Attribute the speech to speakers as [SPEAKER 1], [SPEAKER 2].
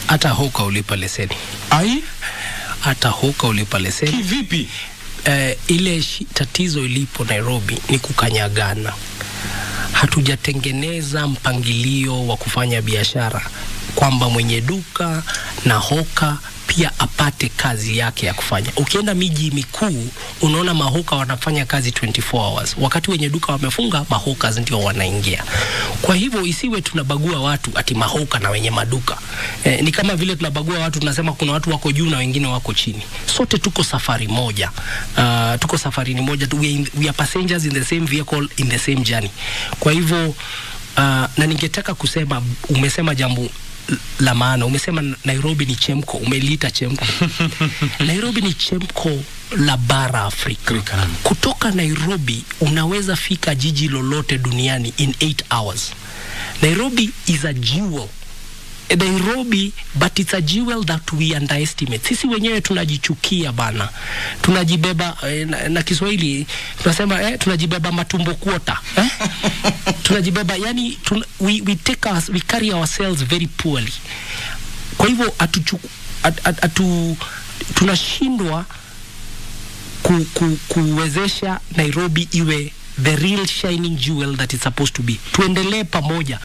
[SPEAKER 1] hata hoka ulipa leseni,
[SPEAKER 2] Ai,
[SPEAKER 1] hata hoka ulipa leseni.
[SPEAKER 2] kivipi?
[SPEAKER 1] Eh, ile shi, tatizo ilipo Nairobi ni kukanyagana. Hatujatengeneza mpangilio wa kufanya biashara kwamba mwenye duka na hoka pia apate kazi yake ya kufanya. Ukienda miji mikuu unaona mahoka wanafanya kazi 24 hours, wakati wenye duka wamefunga, mahoka ndio wanaingia. Kwa hivyo isiwe tunabagua watu ati mahoka na wenye maduka eh, ni kama vile tunabagua watu, tunasema kuna watu wako juu na wengine wako chini. Sote tuko safari moja, uh, tuko safarini moja tu, we, are in, we are passengers in the same vehicle in the same journey. Kwa hivyo uh, na ningetaka kusema, umesema jambo la maana. Umesema Nairobi ni chemko, umeliita chemko. Nairobi ni chemko la bara Afrika.
[SPEAKER 2] Afrika.
[SPEAKER 1] Kutoka Nairobi unaweza fika jiji lolote duniani in 8 hours. Nairobi is a jewel. Nairobi but it's a jewel that we underestimate. Sisi wenyewe tunajichukia bana, tunajibeba eh, na, na Kiswahili tunasema eh, tunajibeba matumbo kuota eh? tunajibeba yani tun, we, we take us, we carry ourselves very poorly. Kwa hivyo atuchu, at, at, atu, tunashindwa ku, ku, kuwezesha Nairobi iwe the real shining jewel that it's supposed to be. Tuendelee pamoja